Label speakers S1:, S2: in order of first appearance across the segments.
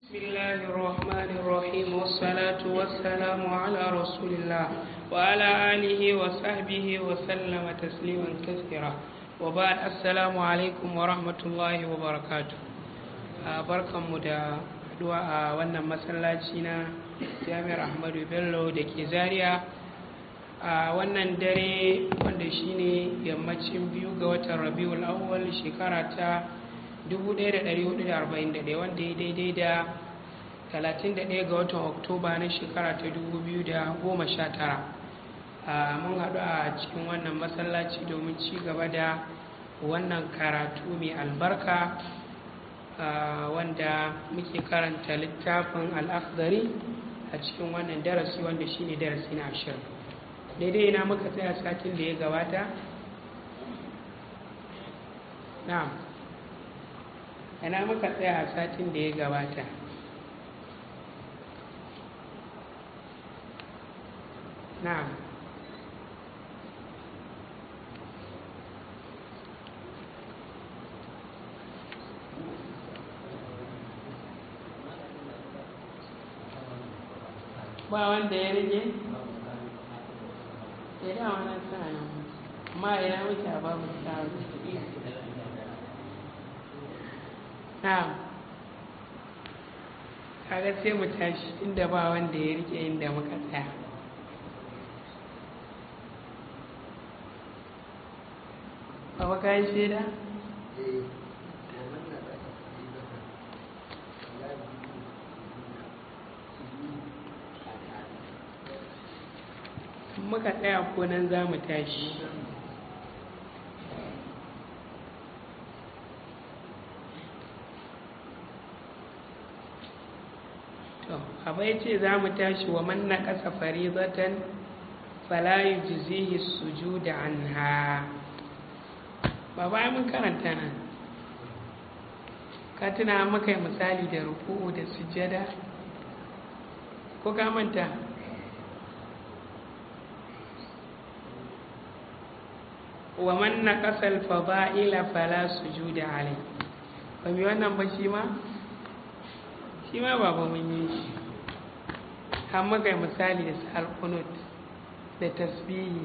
S1: بسم الله الرحمن الرحيم والصلاة والسلام على رسول الله وعلى آله وصحبه وسلم تسليما كثيرا وبعد السلام عليكم ورحمة الله وبركاته بركة مدى a wannan masallaci na jami'ar ahmadu bello da ke zaria a wannan dare wanda shine yammacin biyu ga watan rabiul awwal shekara ta 1441 wanda ya daidai da 31 ga watan oktoba na shekara ta 2019 mun haɗu a cikin wannan masallaci domin ci gaba da wannan karatu mai albarka wanda muke karanta littafin al'akhdari a cikin wannan darasi wanda shine darasi na ashirin daidai ina muka tsaya satin da ya gabata na'am ina muka tsaya a satin da ya gabata na'am ba wanda ya rage ya da wannan sana amma ina muke a babu tsaro na'am kaga sai mu tashi inda ba wanda ya rike inda muka tsaya ba ka yi shaida? muka tsaya ko nan za mu tashi to abai ce za mu tashi wa manna ƙasa farizatan falayi jizihi sujuda anha ba bayan mun karanta nan ka tuna maka misali da ruku'u da sujada ko ka manta wa man naqasa al-fada'ila fala sujuda alai ba mi wannan ba shi ma shi ma ba ba mun yi shi har maka misali da sal qunut da tasbihi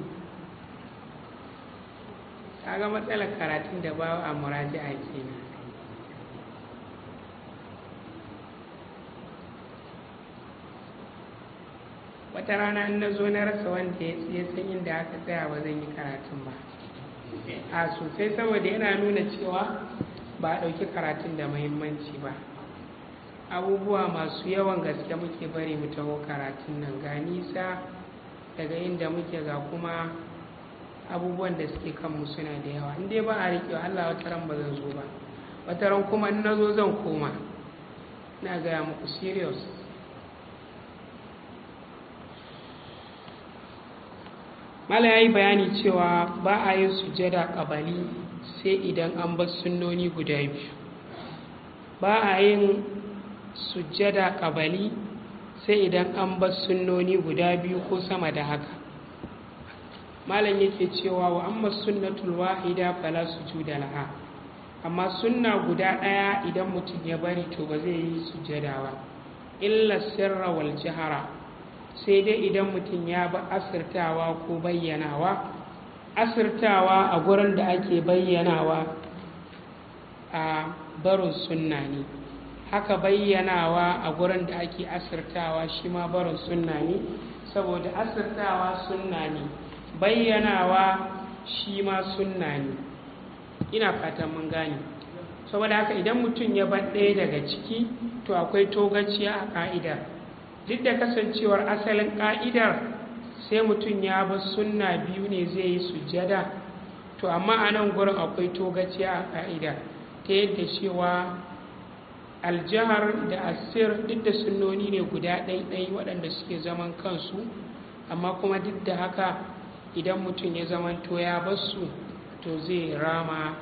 S1: kaga matsalar karatun da ba a muraji'a kenan wata rana in na zo na rasa wanda ya san inda aka tsaya ba zan yi karatun ba a sosai saboda yana nuna cewa ba a ɗauki karatun da muhimmanci ba abubuwa masu yawan gaske muke bari mu taho karatun nan ga nisa daga inda muke ga kuma abubuwan da suke kanmu suna da yawa in dai ba a riƙewa allah wata ran ba zan zo ba wata ran kuma in na zo zan koma na gaya muku serious mala ya yi bayani cewa ba a yin sujada ƙabali sai idan an bar sunnoni guda biyu ba a yin sujada ƙabali sai idan an bar sunnoni guda biyu ko sama da haka malam yake cewa wa amma sunnatul wahida fala sujuda laha amma sunna guda ɗaya idan mutum ya bari to ba zai yi sujada ba illa sirra wal jihara sai dai idan mutum ya ba asirtawa ko bayyanawa asirtawa a gurin da ake bayyanawa a barin sunna ne haka bayyanawa a gurin da ake asirtawa shi ma barin sunna ne saboda asirtawa sunna ne bayyanawa shi ma sunna ne ina fatan mun gane saboda haka idan mutum ya bar ɗaya daga ciki to akwai togaciya a ƙa'idar duk da kasancewar asalin ƙa'idar sai mutum ya bar sunna biyu ne zai yi sujjada to amma a nan gurin akwai togaciya a ƙa'ida ta yadda cewa aljihar da asir duk da sunnoni ne guda ɗaiɗai waɗanda suke zaman kansu amma kuma duk da haka idan mutum ya zamanto ya basu to zai rama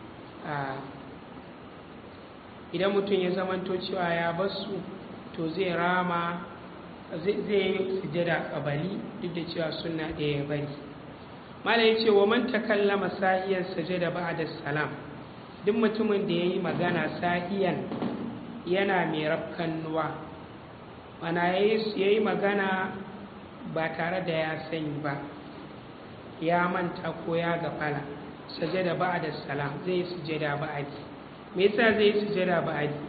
S1: idan mutum ya zamanto cewa ya basu to zai rama zai yi sujada kabali duk da cewa suna ɗaya ya bari mala ya ce wa man takallama sahiyar sajada ba'da salam duk mutumin da ya yi magana sahiyan yana mai rafkannuwa mana ya yi magana ba tare da ya sani ba ya manta ko ya gafala sajada ba'da salam zai sujada ba'adi me yasa zai sujada ba'adi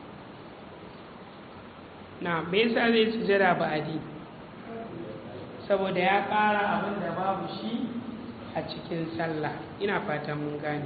S1: na me yasa zai sujada ba'adi saboda ya ƙara abin da babu shi a cikin sallah ina fatan mun gane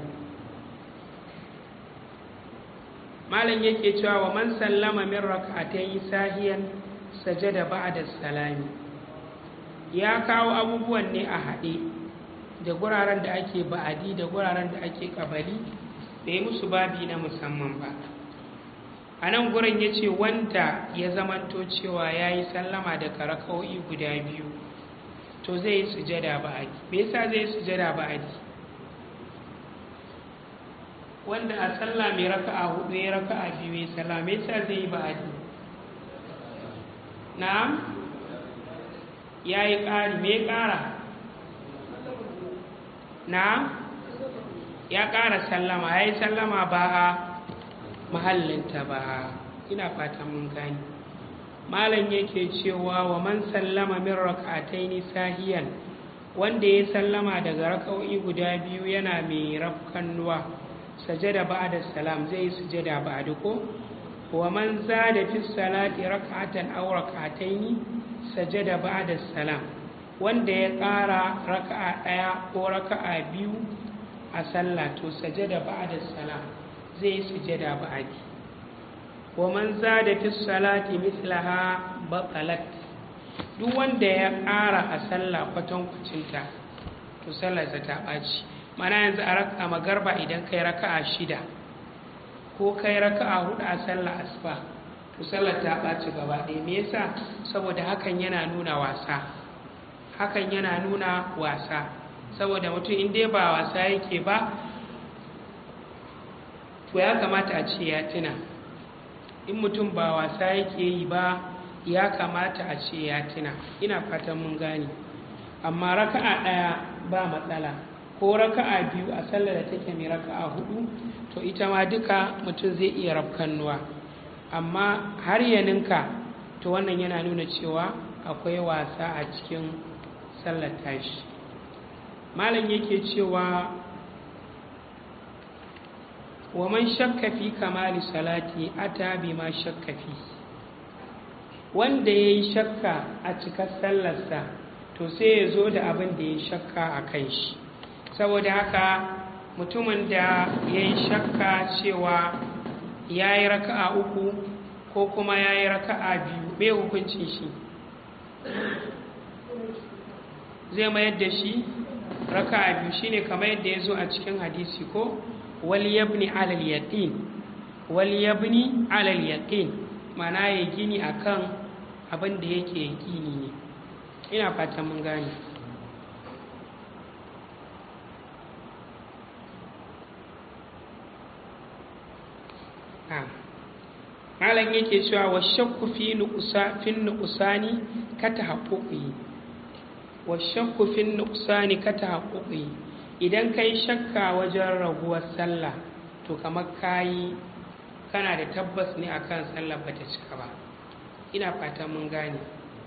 S1: malam yake cewa wa man sallama min rak'atayn sahiyan sajada ba'da salami ya kawo abubuwan ne a haɗe da guraren da ake ba'adi da guraren da ake ƙabali da yi musu babi na musamman ba a nan gurin ya ce wanda ya zamanto cewa ya yi sallama da karakau'i guda biyu to zai yi sujada ba'adi me yasa zai yi sujada ba'adi wanda a sallah mai raka'a hudu ya raka'a biyu ya sallah me yasa zai yi ba'adi na'am ya yi ƙari me ƙara na'am ya ƙara sallama ya yi sallama ba a mahallinta ba ina fatan mun gani malam yake cewa wa man sallama min rak'ataini sahiyan wanda ya sallama daga raka'o'i guda biyu yana mai rafkannuwa sajada ba'da salam zai sujada ba'da ko wa man zada fi salati rak'atan aw rak'ataini sajada ba'da salam wanda ya ƙara raka'a ɗaya ko raka'a biyu a sallah to sajada ba'da salam zai sujada ba'di wa man zada fi salati mithlaha batalat duk wanda ya ƙara a sallah kwatankwacinta to sallarsa ta ɓaci mana yanzu a raka magarba idan kai raka'a shida ko kai raka'a hudu a sallah asuba to sallar ta ɓaci gaba ɗaya me yasa saboda hakan yana nuna wasa hakan yana nuna wasa saboda mutum in dai ba wasa yake ba to ya kamata a ce ya tuna in mutum ba wasa yake yi ba ya kamata a ce ya tuna ina fatan mun gane amma raka'a ɗaya ba matsala ko raka'a biyu a sallar da take mai raka'a hudu to ita ma duka mutum zai iya rafkannuwa amma har ya ninka to wannan yana nuna cewa akwai wasa a cikin sallar tashi malam yake cewa wa man shakka fi kamali salati ata bima shakka fi wanda ya yi shakka a cikar sallarsa to sai ya zo da abin da ya shakka a kan shi saboda haka mutumin da ya yi shakka cewa ya yi raka'a uku ko kuma ya yi raka'a biyu mai hukuncin shi zai mayar da shi raka'a biyu shine kamar yadda ya zo a cikin hadisi ko wal yabni alal yaqin wal yabni alal yaqin mana ya gini akan abin da yake yaqini ne ina fatan mun gane malam yake cewa wa shakku fi nuqsa fi nuqsani ka tahaqquqi wa shakku fi nuqsani ka tahaqquqi idan kai shakka wajen raguwar sallah to kamar kayi kana da tabbas ne akan sallah bata cika ba ina fatan mun gane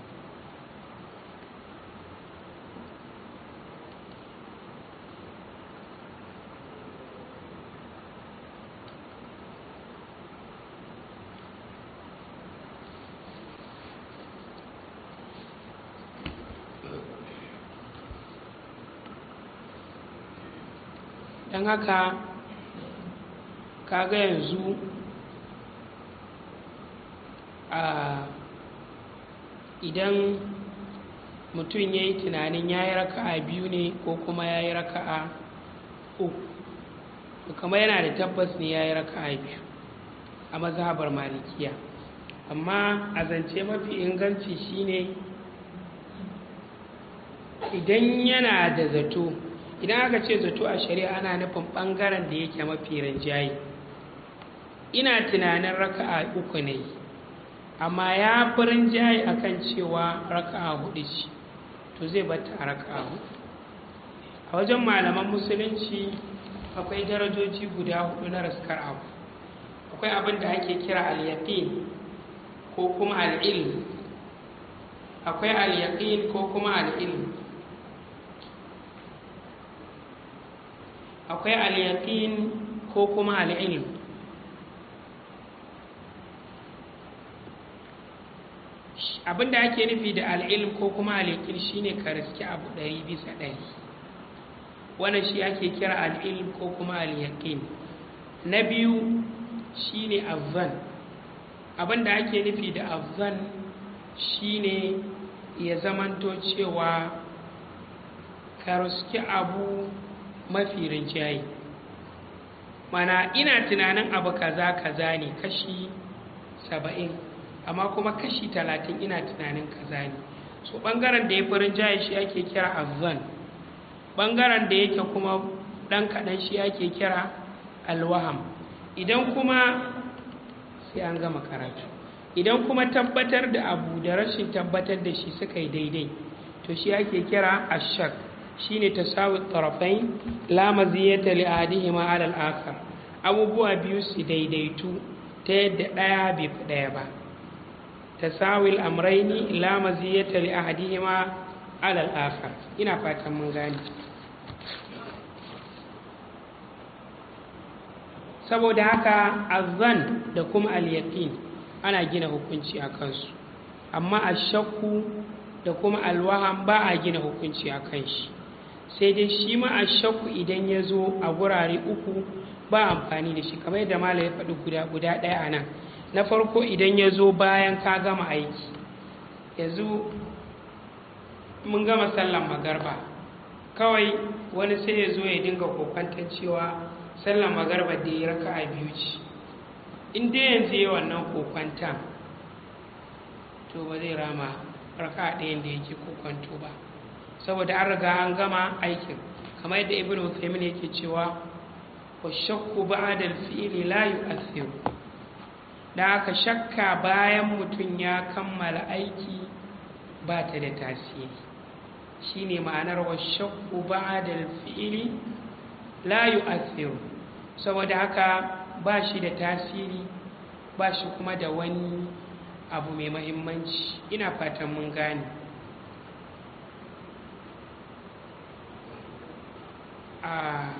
S1: don haka kaga yanzu a idan mutum ya yi tunanin ya yi raka'a biyu ne ko kuma ya yi raka'a uku to kama yana da tabbas ne ya yi raka'a biyu a mazhabar malikiya amma a zance mafi inganci shine idan yana da zato idan aka ce zato a shari'a ana nufin ɓangaren da yake mafi rinjaye ina tunanin raka'a uku ne amma ya fi rinjaye a kan cewa raka'a hudu ce to zai bata a raka'a hudu a wajen malaman musulunci akwai darajoji guda hudu na raskar abu akwai abin da ake kira al-yaqin ko kuma al-ilm akwai al-yaqin ko kuma al-ilm akwai al-yaqin ko kuma al-ilm abin da ake nufi da al-ilm ko kuma al-yaqin shine ka riski abu ɗari bisa ɗari wannan shi ake kira al-ilm ko kuma al-yaqin na biyu shine azzan abin da ake nufi da azzan shine ya zamanto cewa ka riski abu mafi rinjaye mana ina tunanin abu kaza kaza ne kashi saba'in amma kuma kashi talatin ina tunanin kaza ne so ɓangaren da ya fi rinjaye shi ake kira azzan ɓangaren da yake kuma ɗan kaɗan shi ake kira alwaham idan kuma sai an gama karatu idan kuma tabbatar da abu da rashin tabbatar da shi suka yi daidai to shi ake kira ashak shine tasawi tarafain la maziyata li ahadihima ala al-akhar abubuwa biyu su daidaitu ta yadda daya bai fi daya ba tasawi al-amrayni la maziyata li ahadihima ala al-akhar ina fatan mun gane saboda haka azan da kuma al-yaqin ana gina hukunci a kansu amma ashakku da kuma alwaham ba a gina hukunci a kan shi sai dai shi ma ashakku idan ya zo a gurare uku ba amfani da shi kamar yadda mala ya faɗi guda guda ɗaya a nan na farko idan ya zo bayan ka gama aiki yanzu mun gama sallan magarba kawai wani sai ya zo ya dinga kokwantar cewa sallan magarba da ya raka a biyu ce in dai yanzu yi wannan kokwantan to ba zai rama raka ɗayan da yake kokwanto ba saboda an riga an gama aikin kamar yadda ibn Uthaymin yake cewa wa shakku ba'da al-fi'li la yu'athiru da aka shakka bayan mutum ya kammala aiki ba ta da tasiri shine ma'anar wa shakku ba'da al-fi'li la yu'athiru saboda haka ba shi da tasiri ba shi kuma da wani abu mai mahimmanci ina fatan mun gane a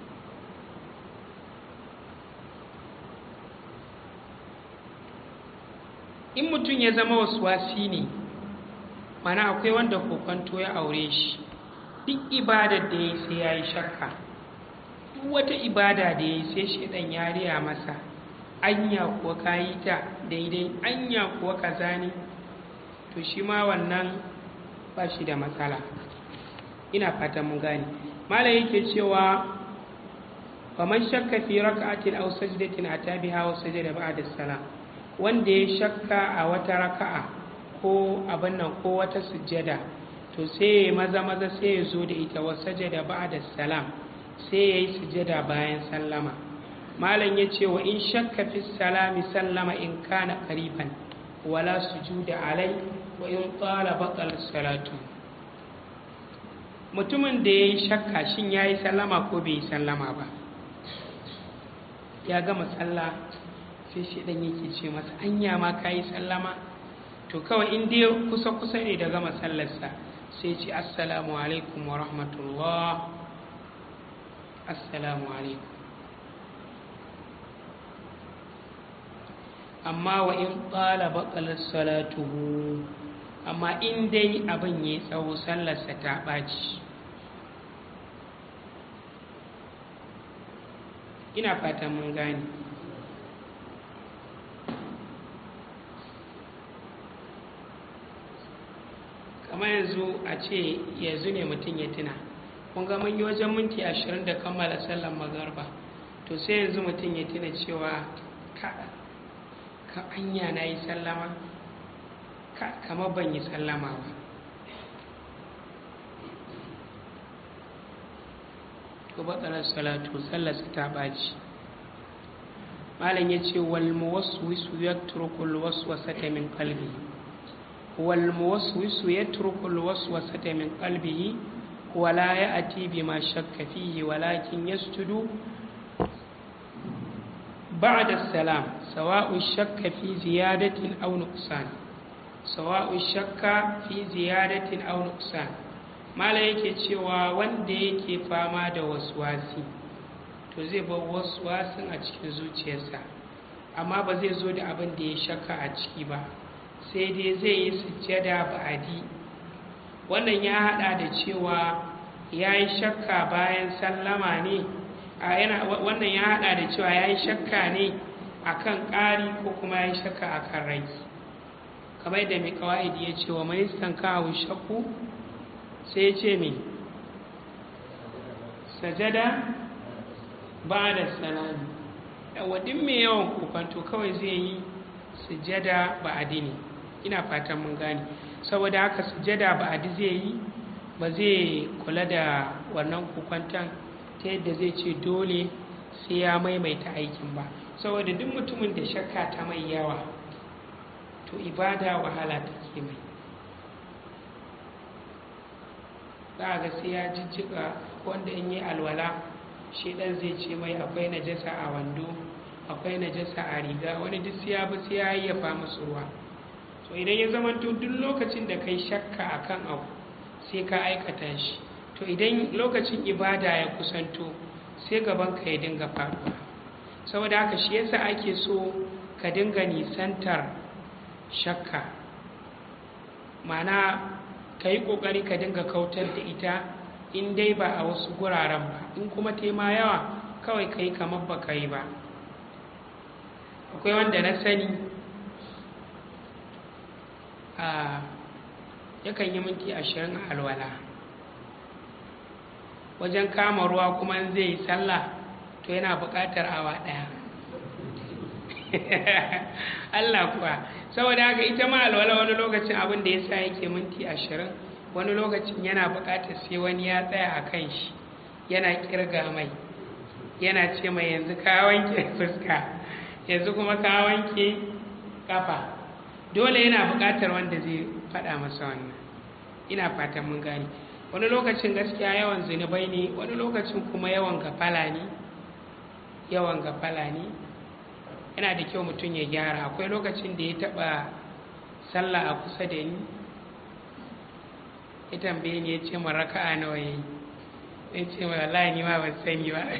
S1: in mutum ya zama wasi ne mana akwai wanda kokonto ya aure shi duk ibadar da ya sai ya yi shakka duk wata ibada da ya yi sai shaidan ya riya masa anya kuwa ka yi ta daidai anya kuwa kaza ne to shi ma wannan ba shi da matsala ina fatan mun gane malam yake cewa faman shakka fi raka'atin aw sajdatin atabiha wa sajada ba'da salam wanda ya shakka a wata raka'a ko abin nan ko wata sujjada to sai ya maza maza sai ya zo da ita wa sajada ba'da salam sai ya yi sujjada bayan sallama malam ya ce wa in shakka fi salami sallama in kana qariban wala sujuda alai wa in tsala batal salatu mutumin da ya yi shakka shin ya yi sallama ko bai yi sallama ba ya gama sallah sai shi dan yake ce masa anya ma ka yi sallama to kawai in dai kusa kusa ne da gama sallarsa sai ce assalamu alaikum wa rahmatullah assalamu alaikum amma wa in ƙala baƙalar salatuhu amma in dai abin ya tsawo sallarsa ta ɓaci ina fatan mun gane kamar yanzu a ce yanzu ne mutum ya tuna kun ga mun yi wajen minti ashirin da kammala sallar magarba to sai yanzu mutum ya tuna cewa ka ka anya na yi sallama kamar ban yi sallama ba to batsalar salatu sallarsa ta ɓaci malam ya ce walmuwaswisu ya turkul waswasata min qalbi walmuwaswisu ya turkul waswasata min qalbihi wala ya ati bima shakka fihi walakin yasjudu ba'da salam sawa'u shakka fi ziyadatin aw nuqsan sawa'u shakka fi ziyadatin aw nuqsan mala yake cewa wanda yake fama da waswasi to zai bar waswasin a cikin zuciyarsa amma ba zai zo da abin da ya shakka a ciki ba sai dai zai yi sujjada ba'adi wannan ya hada da cewa ya yi shakka bayan sallama ne a yana wannan ya hada da cewa ya yi shakka ne akan ƙari ko kuma ya yi shakka akan rai kamar da mai kawai ya ce wa mai kawo shakku sai ya ce mai sajada ba da salami wadin mai yawan kofanto kawai zai yi sujada ba adini ina fatan mun gane saboda haka sujada ba adi zai yi ba zai kula da wannan kokwanton ta yadda zai ce dole sai ya maimaita aikin ba saboda duk mutumin da shakka ta mai yawa to ibada wahala take mai za a ga sai ya jijjiga wanda in yi alwala shi dan zai ce mai akwai najasa a wando akwai najasa a riga wani duk sai ya bi sai ya yayyafa musu ruwa to idan ya zama to duk lokacin da kai shakka akan abu sai ka aikata shi to idan lokacin ibada ya kusanto sai gaban ka ya dinga faruwa saboda haka shi yasa ake so ka dinga nisantar shakka mana ka yi ƙoƙari ka dinga kautar da ita in dai ba a wasu guraren ba in kuma tema yawa kawai ka yi kamar ba ka yi ba akwai wanda na sani a yakan yi minti ashirin a alwala wajen kama ruwa kuma zai yi sallah to yana buƙatar awa ɗaya Allah kuwa saboda haka ita ma alwala wani lokacin abin da ya sa yake minti ashirin wani lokacin yana buƙatar sai wani ya tsaya a kan shi yana kirga mai yana ce mai yanzu ka wanke fuska yanzu kuma ka wanke kafa dole yana buƙatar wanda zai faɗa masa wannan ina fatan mun gane wani lokacin gaskiya yawan zunubai ne wani lokacin kuma yawan gafala ne yawan gafala ne yana da kyau mutum ya gyara akwai lokacin da ya taɓa sallah a kusa da ni ya tambaye ni ya ce ma raka'a nawa ya yi ya ce ma wallahi ni ma ban sani ba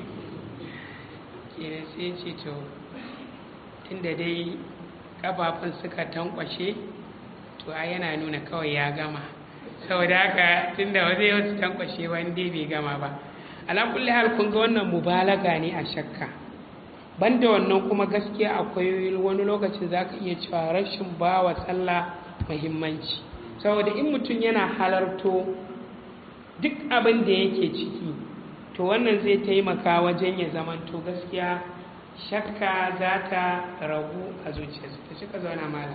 S1: kenan sai ce to tunda dai kafafun suka tankwashe to a yana nuna kawai ya gama saboda haka tunda ba zai wasu tankwashe ba dai bai gama ba alakulli hal kun ga wannan mubalaga ne a shakka banda wannan kuma gaskiya akwai wani lokacin za ka iya cewa rashin ba wa sallah muhimmanci saboda in mutum yana halarto duk abin da yake ciki to wannan zai taimaka wajen ya zamanto gaskiya shakka za ta ragu a zuciyarsa ta shi ka zauna malam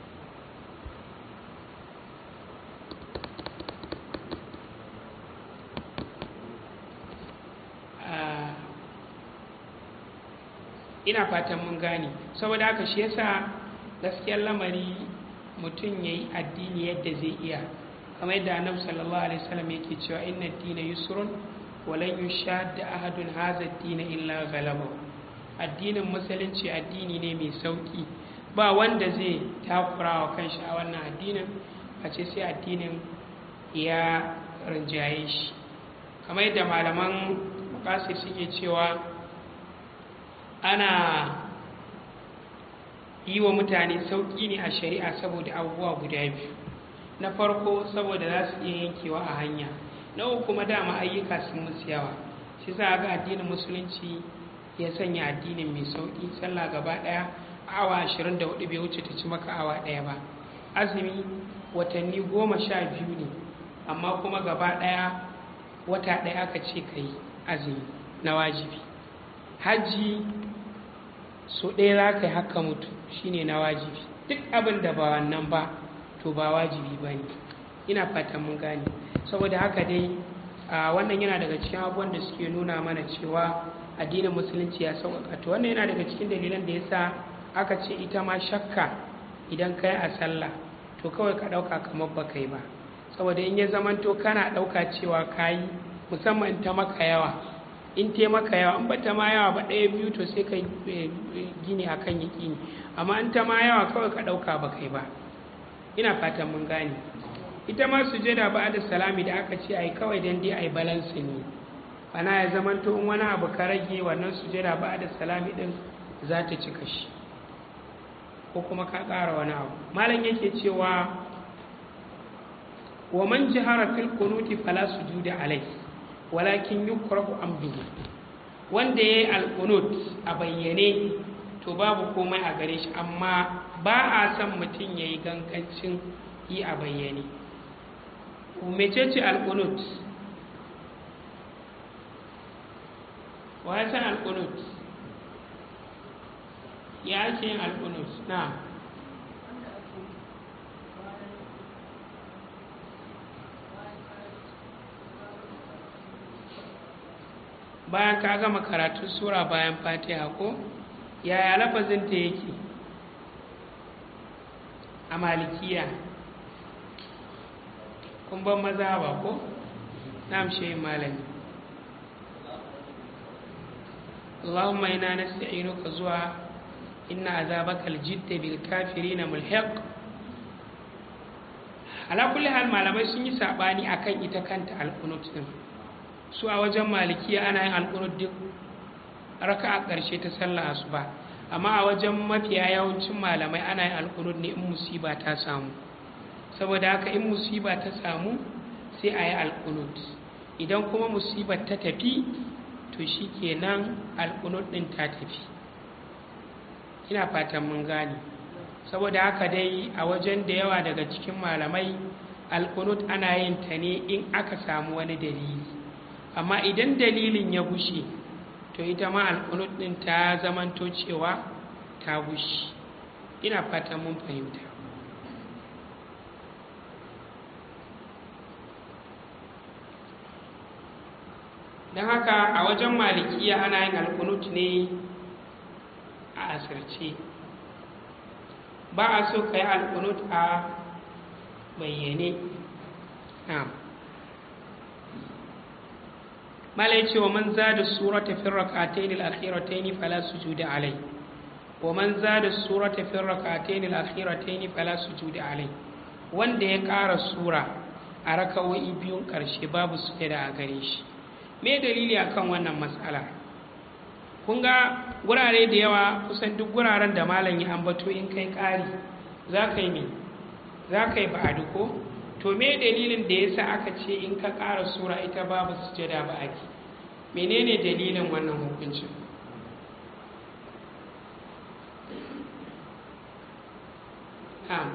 S1: ina fatan mun gane saboda haka shi yasa gaskiyar lamari mutum ya yi addini yadda zai iya kamar yadda annabi sallallahu alaihi wasallam yake cewa inna ad-dina yusrun wa lan yushadda ahadun hadha ad-dina illa ghalaba addinin musulunci addini ne mai sauki ba wanda zai takura wa kanshi a wannan addinin a ce sai addinin ya rinjaye shi kamar yadda malaman makasir suke cewa ana yi wa mutane sauƙi ne a shari'a saboda abubuwa guda biyu na farko saboda za su iya yankewa a hanya na uku kuma dama ayyuka sun musu yawa shi za ga addinin musulunci ya sanya addinin mai sauƙi sallah gaba ɗaya awa ashirin da hudu bai wuce ta ci maka awa ɗaya ba azumi watanni goma sha biyu ne amma kuma gaba ɗaya wata ɗaya aka ce ka yi azumi na wajibi hajji so ɗaya za ka yi haka mutu shine na wajibi duk abin da ba wannan ba to ba wajibi ba ne ina fatan mun gane saboda haka dai a wannan yana daga cikin abubuwan da suke nuna mana cewa addinin musulunci ya sauƙaƙa to wannan yana daga cikin dalilan da yasa aka ce ita ma shakka idan ka yi a sallah to kawai ka ɗauka kamar ba kai ba saboda in ya zamanto kana ɗauka cewa ka yi musamman ta maka yawa in te maka yawa in bata ma yawa ba ɗaya biyu to sai ka gini akan yaƙini amma in ta ma yawa kawai ka ɗauka ba kai ba ina fatan mun gane ita ma sujada ba da salami da aka ce ai kawai dan dai ai balance ne ana ya zamanto in wani abu ka rage wannan sujada ba da salami din za ta cika shi ko kuma ka ƙara wani abu malam yake cewa wa man jihara fil qunuti fala sujuda alai walakin yukrahu amduhu wanda yayi al-qunut a bayyane to babu komai a gare shi amma ba a son mutum yayi gangancin yi a bayyane mecece al-qunut wa ya san al-qunut ya ake yin al-qunut na'am bayan ka gama karatun sura bayan fatiha ko yaya lafazinta yake a malikiya kun ban maza ba ko na amshe malami اللهم إنا نستعينك زوا إن عذابك الجد بالكافرين ملحق على كل حال malamai sun yi sabani akan ita kanta alqunut din su a wajen malikiya ana yin alƙunut duk raka a ƙarshe ta sallah asuba amma a wajen mafiya yawancin malamai ana yin alƙunut ne in musiba ta samu saboda haka in musiba ta samu sai a yi alƙunut idan kuma musibar ta tafi to shi kenan alƙunut ɗin ta tafi ina fatan mun gane saboda haka dai a wajen da yawa daga cikin malamai alƙunut ana yin ta ne in aka samu wani dalili amma idan dalilin ya gushe to ita ma alƙunut ɗin ta zamanto cewa ta gushe ina fatan mun fahimta don haka a wajen malikiya ana yin alƙunut ne a asirce ba a so ka yi alƙunut a bayyane na'am malai ce wa man zada surata fi rak'atayn al-akhiratayn fala sujuda alai wa man zada surata fi rak'atayn al-akhiratayn fala sujuda alai wanda ya ƙara sura a raka'o'i biyun ƙarshe babu sujada a gare shi me dalili akan wannan matsala kun ga gurare da yawa kusan duk guraren da malam ya ambato in kai ƙari za ka yi me za ka yi ba'adu ko to me dalilin da yasa aka ce in ka ƙara sura ita babu sujada ba ake menene dalilin wannan hukuncin na'am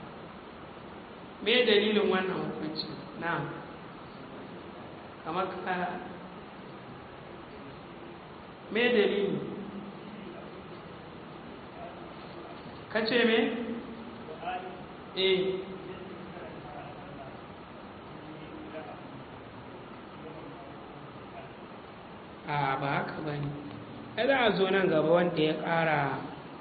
S1: me dalilin wannan hukuncin na'am kamar ka me dalili ka ce me eh a ba haka ba ne za a zo nan gaba wanda ya ƙara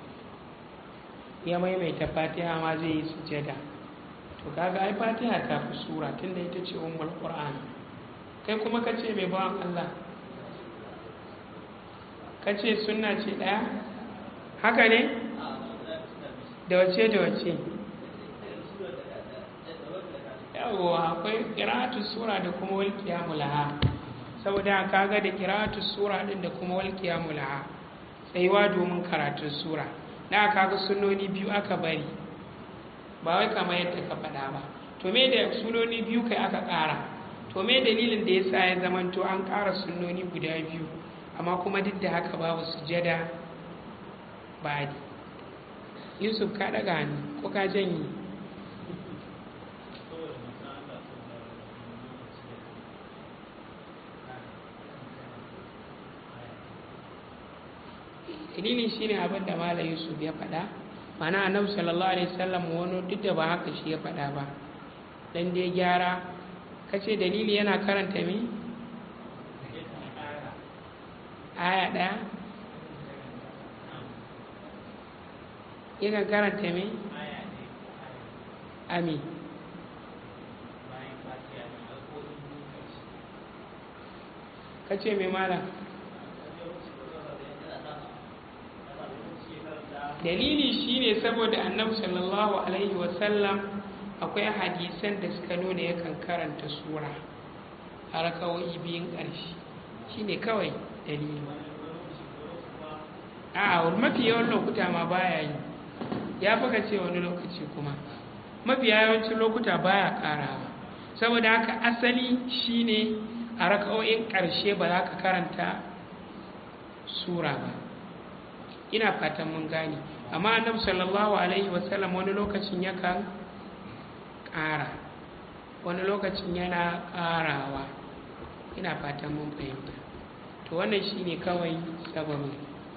S1: ya maimaita fatiha ma zai yi sujada to kaga ai fatiha ta fi sura tunda ita ce ummul qur'an kai kuma ka ce mai bawan Allah ka ce sunna ce ɗaya haka ne da wace da wace yawwa akwai ƙira'atu sura da kuma walƙiya mulaha saboda kaga da ƙira'atu sura ɗin da kuma walƙiya mulaha tsayuwa domin karatun sura na kaga sunoni biyu aka bari ba wai kamar yadda ka faɗa ba to me da sunoni biyu kai aka ƙara to me dalilin da ya sa ya zamanto an ƙara sunoni guda biyu amma kuma duk da haka babu sujada ba yusuf ka ɗaga hannu ko ka janye dalilin shine abin da malam yusuf ya faɗa mana annabi sallallahu alaihi wasallam wani duk da ba haka shi ya faɗa ba dan dai gyara kace dalili yana karanta me aya ɗaya yakan karanta me ami kace me malam dalili shine saboda annabi sallallahu alaihi wasallam akwai hadisan da suka nuna yakan karanta sura a rakawoyi biyun ƙarshe shine kawai dalili a mafi yawan lokuta ma baya yi ya fi ce wani lokaci kuma mafi yawancin lokuta baya karawa saboda haka asali shine a raka'o'in ƙarshe ba za ka karanta sura ba ina fatan mun gane amma annabi sallallahu alaihi wasallam wani lokacin yakan ƙara wani lokacin yana ƙarawa ina fatan mun fahimta to wannan shine kawai sababin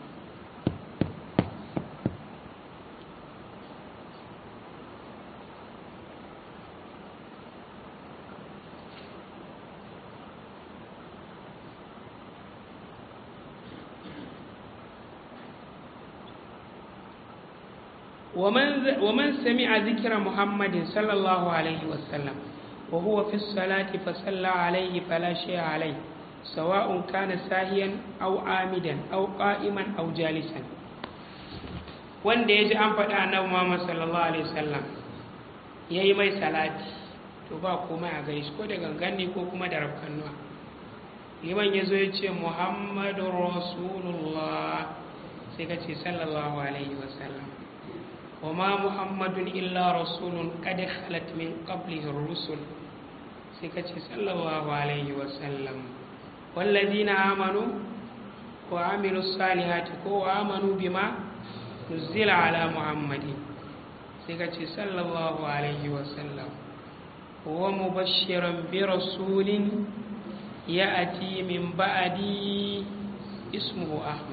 S1: ومن سمع ذكر محمد صلى الله عليه وسلم وهو في الصلاة فصلى عليه فلا شيء عليه سواء كان ساهيا أو عامدا أو قائما أو جالسا wanda ya ji an faɗa annabi Muhammad sallallahu alaihi wasallam ya yi mai salati to ba komai a gare shi ko da gangan ne ko kuma da rafkanuwa liman ya zo ya ce Muhammadu Rasulullah sai ka ce sallallahu alaihi wasallam وما محمد إلا رسول قد خلت من قبله الرسل سكتي صلى الله عليه وسلم والذين آمنوا وعملوا الصالحات وآمنوا بما نزل على محمد سكتي صلى الله عليه وسلم ومبشرا برسول يأتي من بعدي اسمه أحمد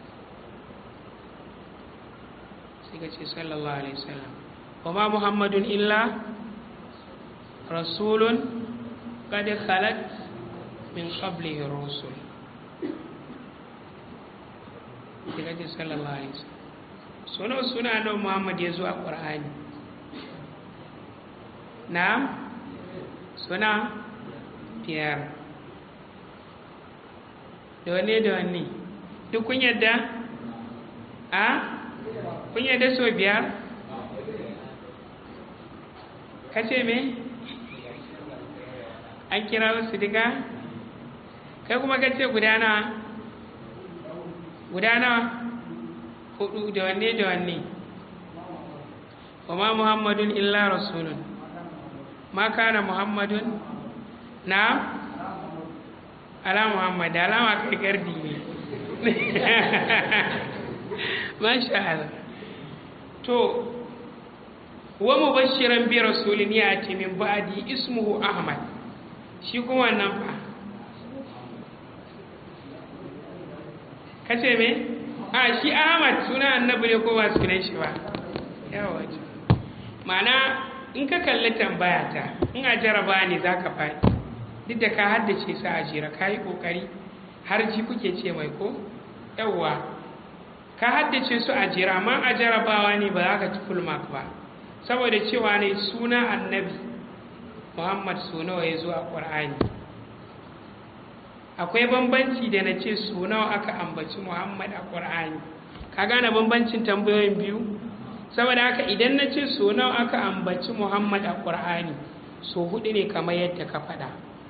S1: sai ka ce sallallahu alaihi wasallam wa ma muhammadun illa rasulun qad khalat min qablihi rusul sai ka ce sallallahu alaihi wasallam suna suna nan muhammad ya zo a qur'ani na suna biyar da wanne da wanne duk kun yadda a kun yadda so biyar ka ce me an kira wasu diga kai kuma ka ce gudana gudana hudu da wanne da wanne kuma muhammadun illa rasulun ma kana muhammadun na ala muhammad alama kai gardi ne masha Allah to wa mubashiran bi rasulin yati min ba'di ismuhu ahmad shi kuma wannan fa kace me a shi ahmad suna annabi ne ko ba sunan shi ba yawa ma'ana in ka kalli tambaya ta in a jaraba ne zaka faɗi duk da ka haddace sa a jira ka yi ƙoƙari har ji kuke ce mai ko yawwa ka haddace su a jira amma a jarabawa ne ba za ka ci full mark ba saboda cewa ne suna annabi muhammad su nawa ya zo a ƙwar'ani akwai bambanci da na ce su nawa aka ambaci muhammad a ƙwar'ani ka gane bambancin tambayoyin biyu saboda haka idan na ce su nawa aka ambaci muhammad a ƙwar'ani so hudu ne kamar yadda ka faɗa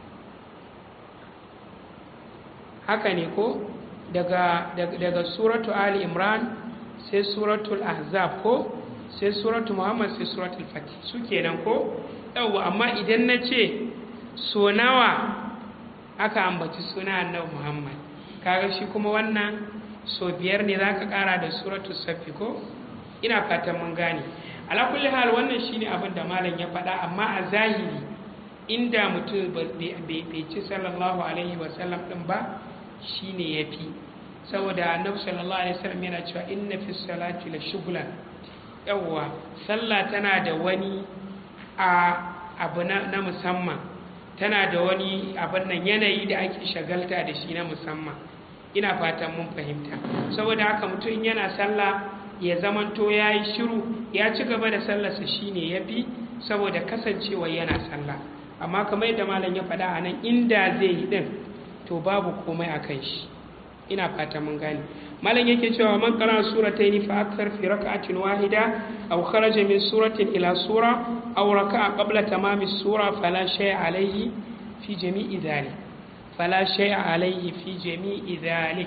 S1: haka ne ko daga, daga, daga suratu ali imran sai suratul ahzab ko sai suratu muhammad sai suratul fatih su kenan ko yawwa amma idan na ce so nawa aka ambaci suna annabi muhammad kaga shi kuma wannan so biyar ne za ka kara da suratul safi ko ina fatan mun gane ala kulli hal wannan shine abin da malam ya faɗa amma a zahiri inda mutum bai ci sallallahu alaihi wasallam ɗin ba shine ya fi saboda annabi sallallahu alaihi wasallam yana cewa inna fi salati la shughlan yawwa sallah tana da wani a abu na, musamman tana da wani abin nan yanayi da ake shagalta da shi na musamman ina fatan mun fahimta saboda haka mutum yana sallah ya zamanto ya yi shiru ya ci gaba da sallarsa shine ya fi saboda kasancewa yana sallah amma kamar yadda malam ya faɗa a nan inda zai yi ɗin to babu komai a kan shi ina fata mun gane malam yake cewa man qara suratayn fa akthar fi rak'atin wahida aw kharaja min suratin ila sura aw raka'a qabla tamami sura fala shay'a alayhi fi jami'i dhalik fala shay'a alayhi fi jami'i dhalik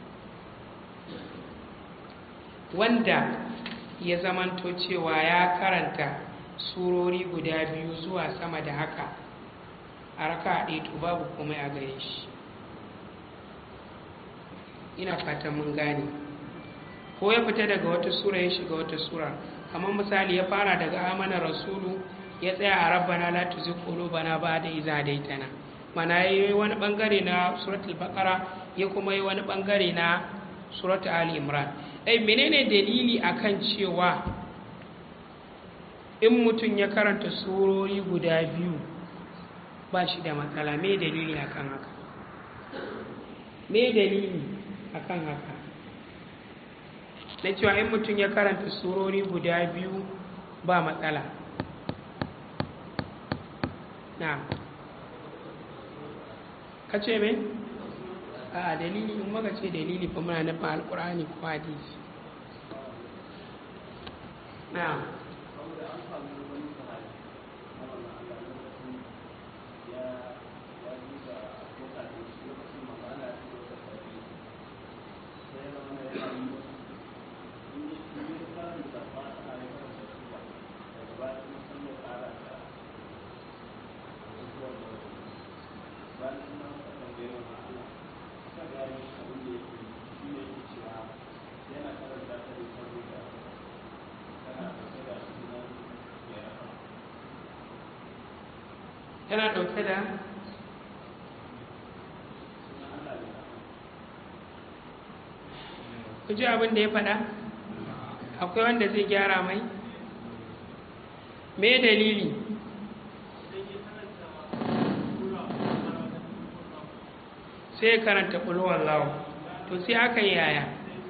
S1: wanda ya zamanto cewa ya karanta surori guda biyu zuwa sama da haka a raka ɗaya to babu komai a gare shi ina fatan mun gane ko ya fita daga wata sura ya shiga wata sura kamar misali ya fara daga amana rasulu ya tsaya a rabbana la tuzigh qulubana ba'da idh hadaytana mana yayi wani bangare na suratul baqara ya kuma yi wani bangare na suratul ali imran dai menene dalili akan cewa in mutum ya karanta surori guda biyu ba shi da matsala me dalili akan haka me dalili akan haka na cewa in mutum ya karanta surori guda biyu ba matsala na ka ce me? a dalili in maka ce dalili fa muna nufin alkur'ani ko hadisi na tana ɗauke da ku ji abin da ya faɗa akwai wanda zai gyara mai me dalili sai karanta ƙulwar lawo to sai aka yi yaya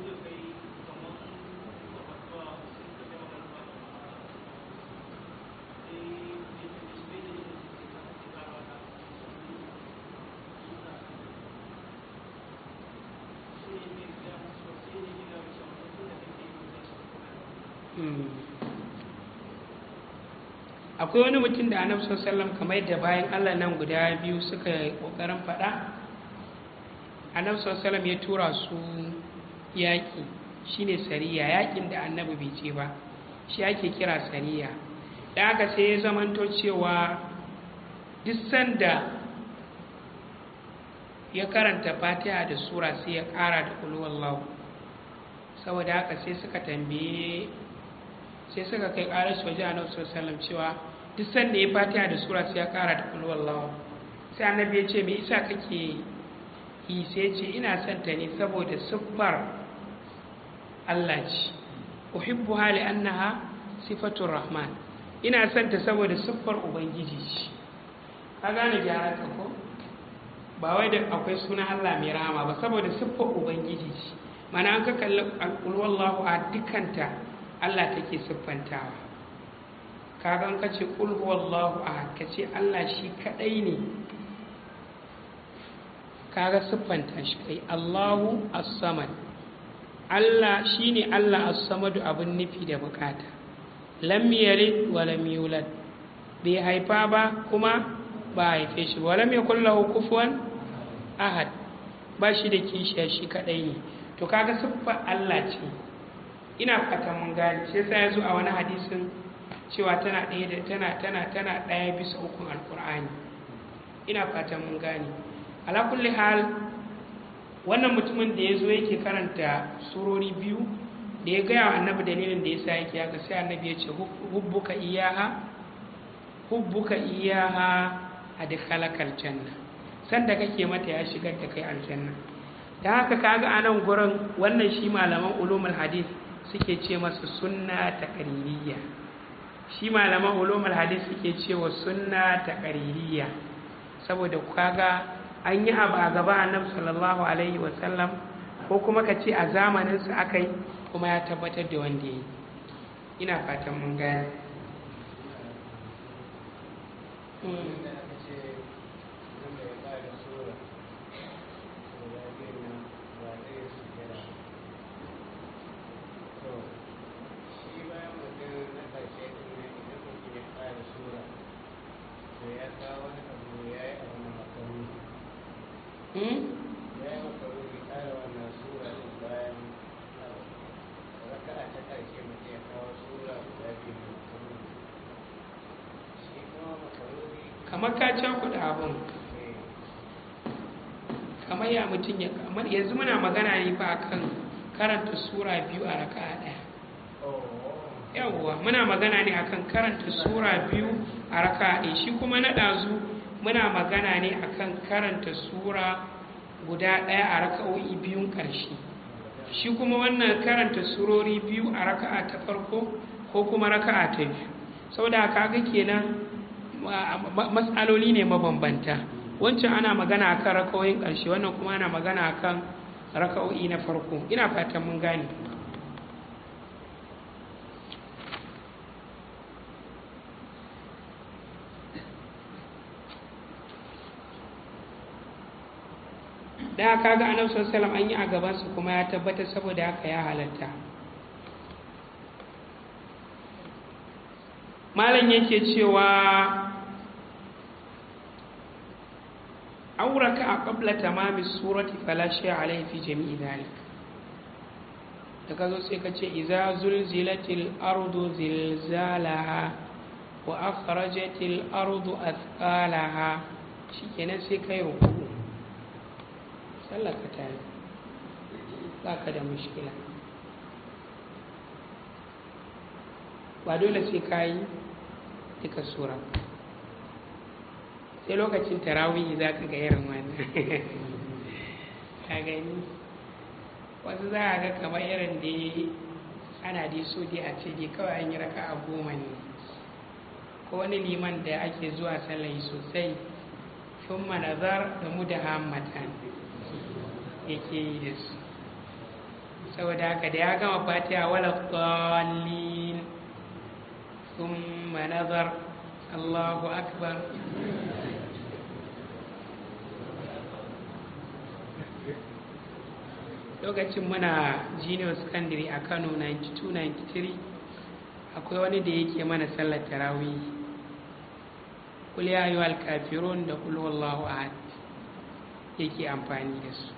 S1: akwai wani mutum da annabi sallallahu kamar yadda bayan Allah nan guda biyu suka kokarin faɗa annabi sallallahu ya tura su yaƙi shine sariya yaƙin da annabi bai ce ba shi ake kira sariya da aka sai ya zamanto cewa duk sanda ya karanta fatiha da sura sai ya ƙara da kulwallahu saboda haka sai suka tambaye sai suka kai ƙarar shi waje annabi sallallahu cewa duk sanda ya fatiha da sura sai ya ƙara da kullu wallahu sai annabi ya ce me isa kake yi sai ce ina son ta ne saboda siffar Allah ce uhibbu hali annaha sifatur rahman ina son ta saboda siffar ubangiji ce ka gane gyara ka ko ba wai da akwai sunan Allah mai rahama ba saboda siffar ubangiji ce mana an ka kalli alƙulwallahu a dukanta Allah take siffantawa kaga an kace qul huwallahu ahad kace Allah shi kadai ne kaga siffanta shi kai Allahu as-samad Allah shine Allah as-samadu abin nufi da bukata lam yalid wa lam yulad bai haifa ba kuma ba haife shi wa lam yakul lahu kufuwan ahad ba shi da kishiya shi kadai ne to kaga siffar Allah ce ina fatan mun gane shi yasa yazo a wani hadisin cewa tana ɗaya da tana tana tana ɗaya bisa ukun alkur'ani ina fatan mun gane ala kulli hal wannan mutumin da yazo yake karanta surori biyu da ya gaya wa annabi dalilin da yasa yake haka sai annabi ya ce hubbuka iyaha hubbuka iyaha adkhalakal janna sanda kake mata ya shigar da kai aljanna da haka kaga a nan gurin wannan shi malaman ulumul hadith suke ce masa sunna taqririyya shi malaman ulumul hadith suke cewa sunna taqririyya saboda kaga an yi abu a gaba annabi sallallahu alaihi wa sallam ko kuma ka ce a zamanin sa akai kuma ya tabbatar da wanda yi ina fatan mun gane hmm?
S2: ya yi maka rufi ƙara wannan sura ɗin bayan raka'a ta ƙarshe mutum ya kawo sura guda biyu mai mutum shi kuma makaruri
S1: kamar ka cakuɗa abin kamar ya mutum ya kamar yanzu muna magana ne fa akan karanta sura biyu a raka'a ɗaya yawwa muna magana ne akan karanta sura biyu a raka'a ɗaya shi kuma na ɗazu muna magana ne akan karanta sura guda ɗaya a raka'o'i biyun ƙarshe shi kuma wannan karanta surori biyu a raka'a ta farko ko kuma raka'a ta biyu saboda kaga kenan ma- ma- matsaloli ne mabambanta wancan ana magana akan raka'o'in ƙarshe wannan kuma ana magana akan raka'o'i na farko ina fatan mun gane da haka ga annabi sallallahu alaihi wasallam an yi a gabansu kuma ya tabbatar saboda haka ya halatta malam yake cewa auraka a qabla tamami surati fala shay'a alayhi fi jami'i dhalik da ka zo sai ka ce iza zulzilatil ardu zilzalaha wa akhrajatil ardu athqalaha shikenan sai kai ruku sallar ka tayi ba ka da mushkila ba dole sai ka yi duka sura sai lokacin tarawih za ka ga irin wannan ka gani wasu za a ga kamar irin da ana dai so dai a ce dai kawai an yi raka a goma ne ko wani liman da ake zuwa sallai sosai sun manazar da mu da hammatan yake yi da su saboda haka da ya gama fatiha wala dallin thumma nazar Allahu akbar lokacin muna junior secondary a Kano 92-93 akwai wani da yake mana sallar tarawih kul ya ayyuhal kafirun da kul wallahu ahad yake amfani da su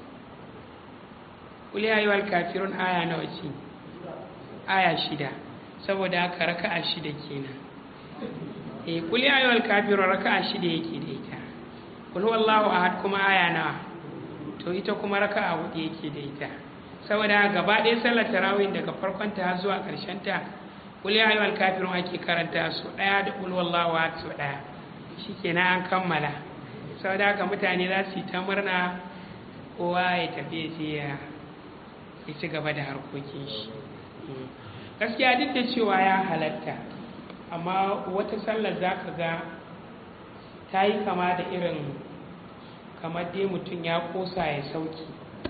S1: kul ya ayyuhal kafirun aya nawa ce aya shida saboda haka raka'a shida kenan eh kul ya ayyuhal kafirun raka'a shida yake da ita kul wallahu ahad kuma aya nawa to ita kuma raka'a hudu yake da ita saboda haka gaba ɗaya sallar tarawih daga farkon ta zuwa ƙarshen ta kul ya ayyuhal kafirun ake karanta su ɗaya da kul wallahu ahad su ɗaya shikenan an kammala saboda haka mutane za su yi ta murna kowa ya tafi ya je ya ya ci gaba da harkokin shi gaskiya duk da cewa ya halatta amma wata sallar za ka ga ta yi kama da irin kamar dai mutum ya kosa ya sauki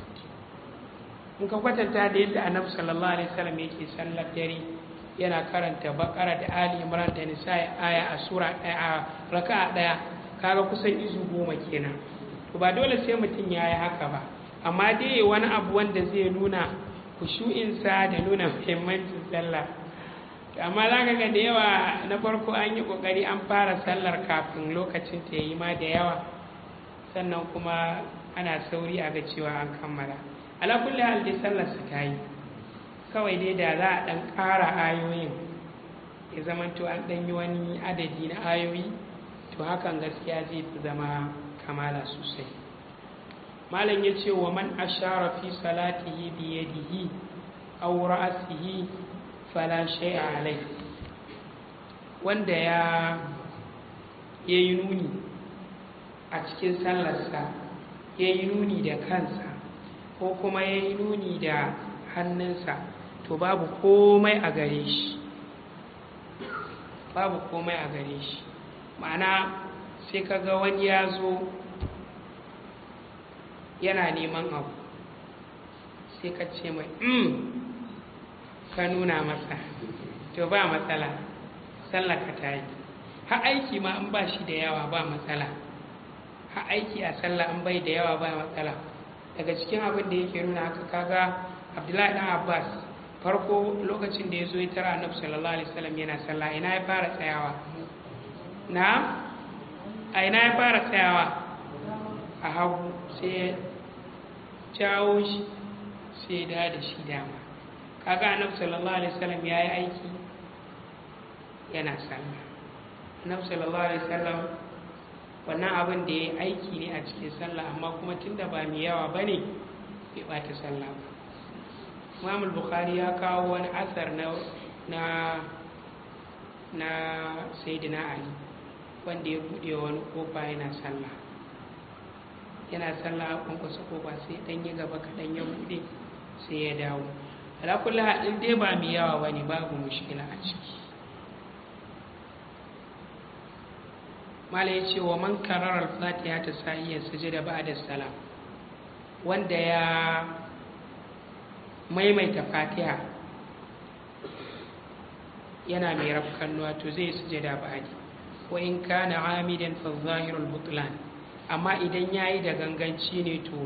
S1: in ka kwatanta da yadda annabi sallallahu alaihi wasallam yake sallar dare yana karanta bakara da ali imran da nisa'i aya a sura ɗaya a raka'a ɗaya kaga kusan izu goma kenan to ba dole sai mutum ya yi haka ba amma dai wani abu wanda zai nuna kushu'insa da nuna muhimmancin sallah amma za ka ga da yawa na farko an yi ƙoƙari an fara sallar kafin lokacin ta yi ma da yawa sannan kuma ana sauri a ga cewa an kammala ala kulli hal dai sallar su ta yi kawai dai da za a ɗan ƙara ayoyin ya zama to an ɗan yi wani adadi na ayoyi to hakan gaskiya zai fi zama kamala sosai malam ya ce wa man ashara fi salatihi bi yadihi aw ra'sihi fala shay'a alai wanda ya yayi nuni a cikin sallarsa yayi nuni da kansa ko kuma yayi nuni da hannunsa to babu komai a gare shi babu komai a gare shi ma'ana sai kaga wani ya zo yana neman abu sai ka ce mai mm ka nuna masa to ba matsala sallaka ta yi ha aiki ma an ba shi da yawa ba matsala ha aiki a sallah an bai da yawa ba matsala daga cikin abin da yake nuna haka kaga abdullahi dan abbas farko lokacin da ya zo ya tara annabi sallallahu alaihi wasallam yana sallah ina ya fara tsayawa na a ina ya fara tsayawa a a hagu sai ya jawo shi sai ya da shi dama kaga annabi sallallahu alaihi wasallam ya yi aiki yana sallah annabi sallallahu alaihi wasallam wannan abin da ya aiki ne a cikin sallah amma kuma tunda ba mai yawa ba ne bai ɓata sallah ba imam bukhari ya kawo wani asar na na na sayyidina ali wanda ya buɗe wani kofa yana sallah yana sallah a kwankwasa kofa sai ɗan yi gaba kaɗan ya buɗe sai ya dawo ala kulli halin dai ba mai yawa bane babu mushkila a ciki mala ya ce wa man karar al-fatiha ta sahiyar sujada ba'da salam wanda ya maimaita fatiha yana mai rafkannuwa to zai sujada ba'di wa in kana amidan fa zahirul butlan amma idan yayi da ganganci ne to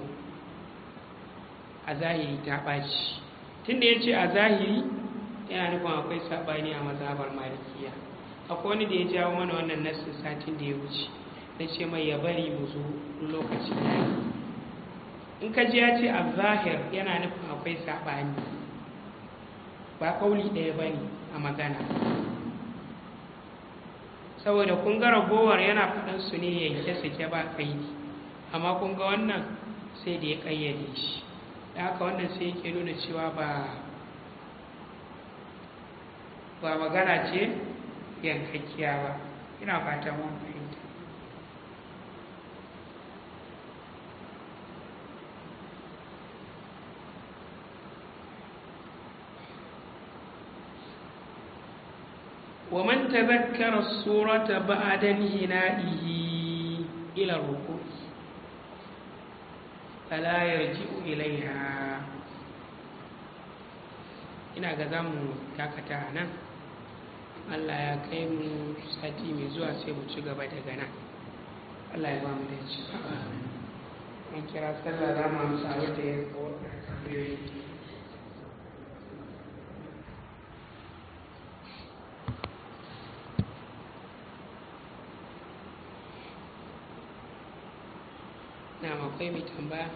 S1: a zahiri ta ɓaci tunda ya ce a zahiri yana nufin akwai saɓani a mazhabar malikiya akwai wani da ya jawo mana wannan nassin satin da ya wuce na ce mai ya bari mu zo lokaci ya yi in ka ji ya ce a zahir yana nufin akwai saɓani ba ƙauli ɗaya ba ne a magana saboda kun ga ragowar yana faɗan su ne yanke sake ba kaidi amma kun ga wannan sai da ya ƙayyade shi da haka wannan sai yake nuna cewa ba ba magana ce yankakkiya ba ina fata mun fahimta ومن تذكر السورة بعد انهنائه إلى الركوع فلا يرجع إليها ina ga za mu dakata a nan allah ya kai mu sati mai zuwa sai mu ci gaba daga nan allah ya ba mu da ci an kira sallah za mu amsa wadda ya kawo tambayoyi na akwai mai tambaya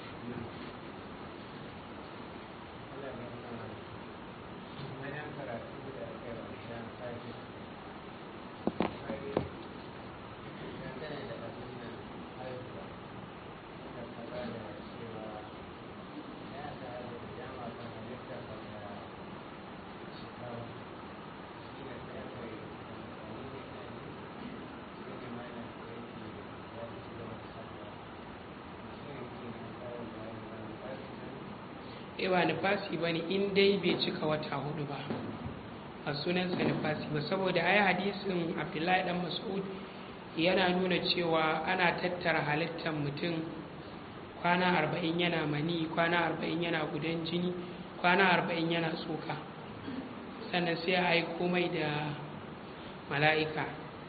S1: ba nufasi ba ne in dai bai cika wata hudu ba a sunansa nufasi ba saboda ai hadisin abdullahi dan mas'ud yana nuna cewa ana tattara halittar mutum kwana arba'in yana mani kwana arba'in yana gudan jini kwana arba'in yana tsoka sannan sai a aiko mai da mala'ika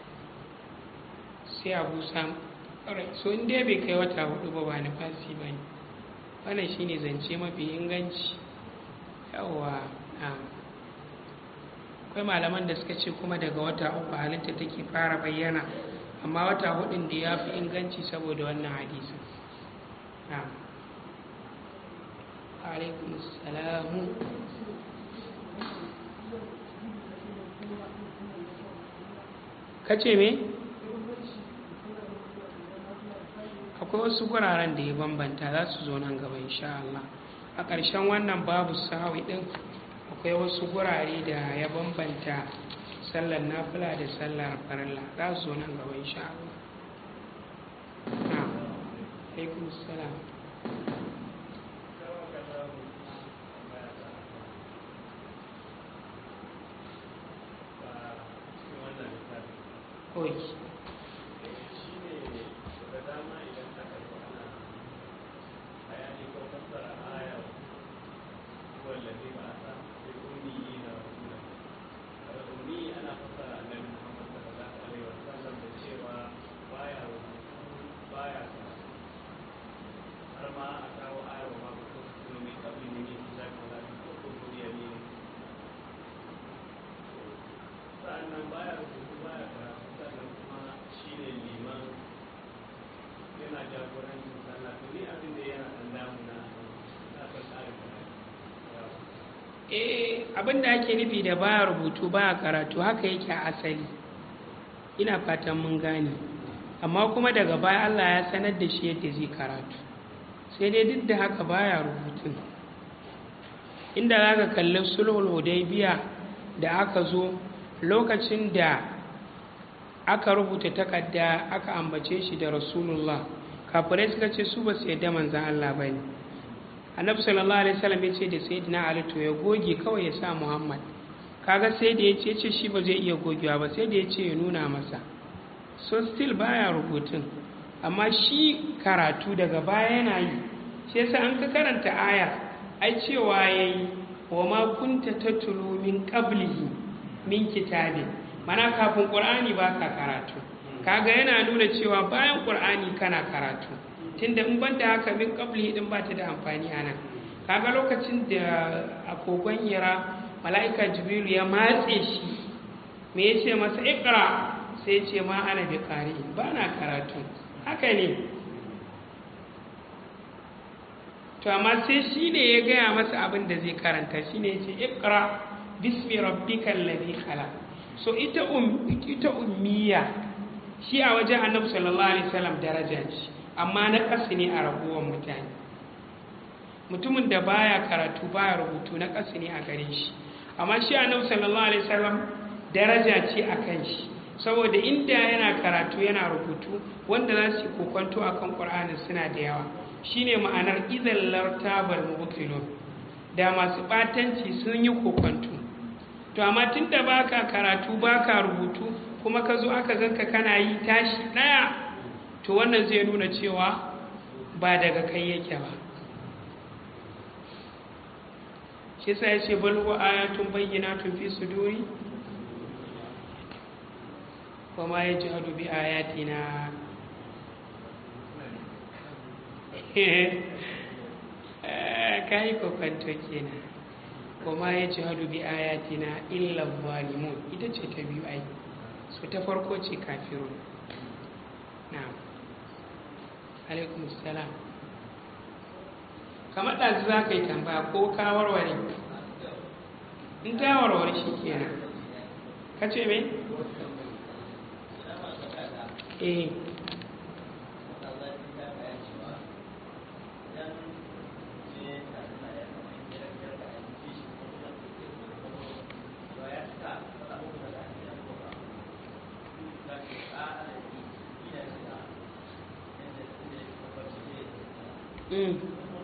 S1: sai a busa so in dai bai kai wata hudu ba ba nufasi ba ne wannan shine zance mafi inganci yawa akwai malaman da suka ce kuma daga wata uku halitta take fara bayyana amma wata hudun da ya fi inganci saboda wannan hadisin alaikum salamu kace me? akwai wasu guraren da ya bambanta za su zo nan gaba insha Allah a ƙarshen wannan babu sahawi ɗin akwai wasu gurare da ya bambanta sallar nafila da sallar farilla za su zo nan gaba insha Allah na alaikum salam Okay. eh abin da ake nufi da baya rubutu baya karatu haka yake a asali ina fatan mun gane amma kuma daga baya Allah ya sanar da shi yadda zai karatu sai dai duk da haka baya rubutun inda za ka kalli sulhul hudaybiya da aka zo lokacin da aka rubuta takarda aka ambace shi da rasulullah kafirai suka ce su ba su yadda manzan Allah ba ne annabi sallallahu alaihi wasallam ya ce da sayyidina ali to ya goge kawai ya sa muhammad kaga sai da ya ce ce shi ba zai iya gogewa ba sai da ya ce ya nuna masa so still baya rubutun amma shi karatu daga baya yana yi shi yasa an ka karanta aya ai cewa yayi wa ma kunta tatlu min qablihi min kitabin mana kafin qur'ani ba ka karatu kaga yana nuna cewa bayan qur'ani kana karatu tunda in banda haka min qablihi din ba ta da amfani anan kaga lokacin da a kogon hira mala'ika jibrilu ya matse shi me yace masa iqra sai ce ma ana bi qari ba na karatu haka ne to amma sai shi ne ya gaya masa abin da zai karanta shi ne ce ikra bismi rabbikal ladhi khalaq so ita um ita ummiya shi a wajen annabi sallallahu alaihi wasallam daraja ce amma na kasu ne a raguwar mutane mutumin da baya karatu baya rubutu na kasu ne a gare shi amma shi annabi sallallahu alaihi wasallam daraja ce a kan shi saboda inda yana karatu yana rubutu wanda za su kokonto akan qur'ani suna da yawa shine ma'anar idan lartabar mubtilun da masu batanci sun yi kokonto to amma tunda baka karatu baka rubutu kuma ka zo aka ganka kana yi tashi daya to wannan zai nuna cewa ba daga kai yake ba shi sa ya ce balwa ayatun bayyinatun fi suduri wa ma yajhadu bi ayatina ka yi kokwanto kenan kuma ya ci hadu bi ayatina illa zalimun ita ce ta biyu ai su ta farko ce kafirun na alaikum salam kamar ɗazu za ka yi tambaya ko ka warware in ta warware shi kenan ka ce me? eh Mm.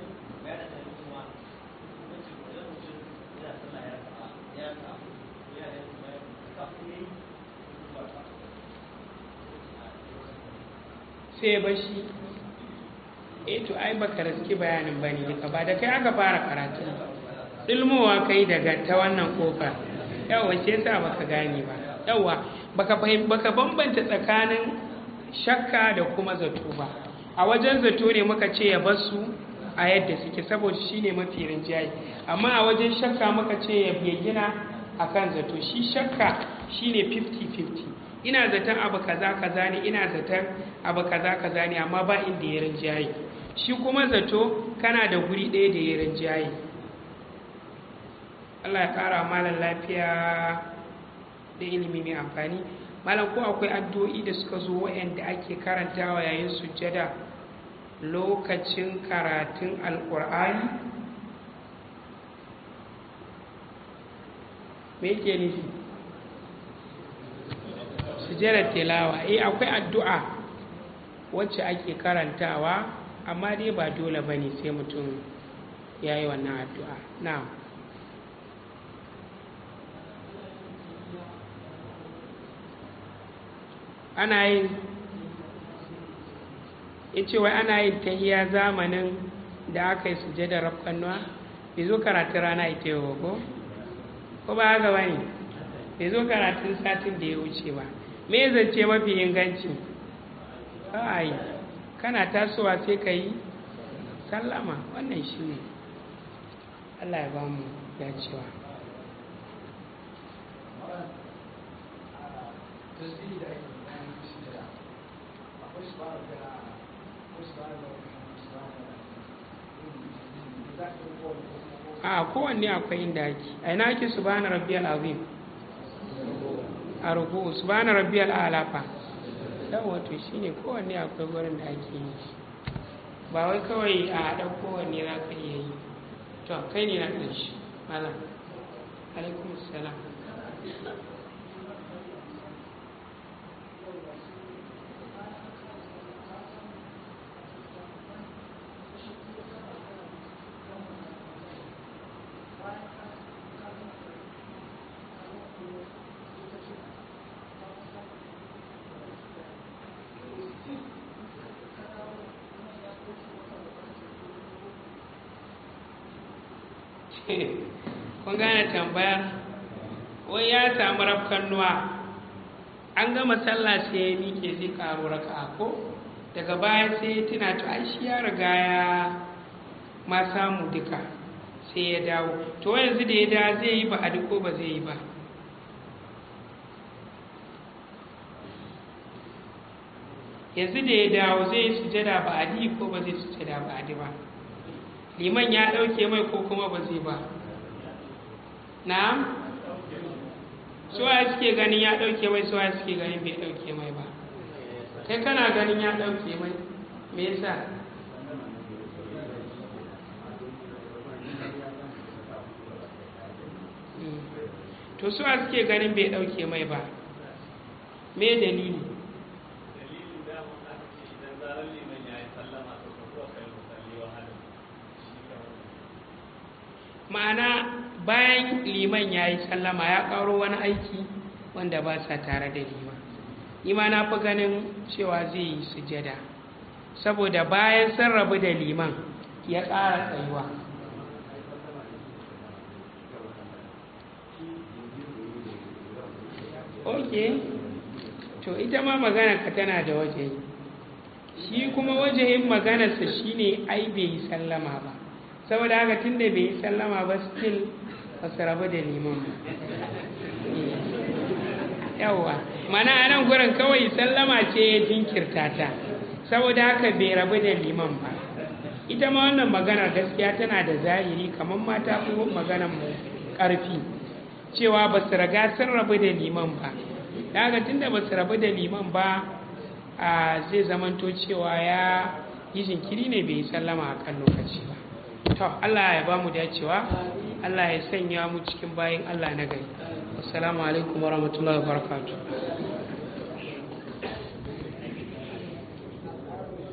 S1: sai bashi eh to ai baka raski bayanin bane duka ba da kai aka fara karatu ilmowa kai daga ta wannan kofar yawa shi yasa baka gane ba yawa baka fahim baka bambanta tsakanin shakka da kuma zato ba a wajen zato ne muka ce ya bar su a yadda suke saboda shine mafi rinjaye amma a wajen shakka muka ce ya bayyana akan zato shi shakka shine 50-50 ina zaton abu kaza kaza ne ina zaton abu kaza kaza ne amma ba inda ya rinjaye shi kuma zato kana da guri ɗaya da ya rinjaye Allah ya ƙara malam lafiya da ilimi mai amfani malam ko akwai addu'o'i da suka zo waɗanda ake karantawa yayin sujjada lokacin karatun alƙur'ani me yake nufi sujjadar tilawa eh akwai addu'a wacce ake karantawa amma dai ba dole ba ne sai mutum ya yi wannan addu'a na'am ana yin ya ce wai ana yin tahiya zamanin da aka yi sujada rafkanuwa bai zo karatun rana ita yau ko ko ba haka bane bai zo karatun satin da ya wuce ba me zance mafi inganci ai kana tasowa sai ka yi sallama wannan shi ne allah ya ba mu dacewa
S3: tasiri da ake bayan sujada akwai su ba da akwai su ba da wani su ba da za ka yi kowane ko kuma ko
S1: a kowanne akwai inda ake a ina ake subhana rabbiyal azim a ruku subhana rabbiyal a'la fa yawa to shine kowanne akwai gurin da ake yi ba wai kawai a ɗan kowanne za ka iya yi to kai ne na ƙarshe malam alaikum salam kun gane tambayar wai ya samu rafkannuwa an gama sallah sai ya miƙe zai ƙaro raka ko daga baya sai ya tuna to ai shi ya riga ya ma samu duka sai ya dawo to yanzu da ya da zai yi ba a ko ba zai yi ba yanzu da ya dawo zai yi sujada ba a ko ba zai sujada ba a ba liman ya ɗauke mai ko kuma ba zai ba na'am suwa suke ganin ya ɗauke mai suwa suke ganin bai ɗauke mai ba kai kana ganin ya ɗauke mai me yasa to suwa suke ganin bai ɗauke mai ba me dalili
S2: dalilin daman aka ce idan zarar liman ya yi sallama to ka zuwa kai musalli wa halin shi kamar
S1: ma'ana bayan liman ya yi sallama ya ƙaro wani aiki wanda ba sa tare da liman ima na fi ganin cewa zai yi sujada saboda bayan sun rabu da liman ya ƙara tsayuwa ok to ita ma magana ka tana da waje shi kuma wajehin maganarsa shine ai bai yi sallama ba saboda haka tun da bai yi sallama ba still ba su rabu da liman ba yawwa mana a nan gurin kawai sallama ce ya jinkirta ta saboda haka bai rabu da liman ba ita ma wannan maganar gaskiya tana da zahiri kamar mata fi maganar mu ƙarfi cewa ba su raga sun rabu da liman ba daga tun da ba su rabu da liman ba a zai zamanto cewa ya yi jinkiri ne bai yi sallama a kan lokaci ba to Allah ya ba mu dacewa Allah ya sanya mu cikin bayan Allah na gari assalamu alaikum warahmatullahi wabarakatuh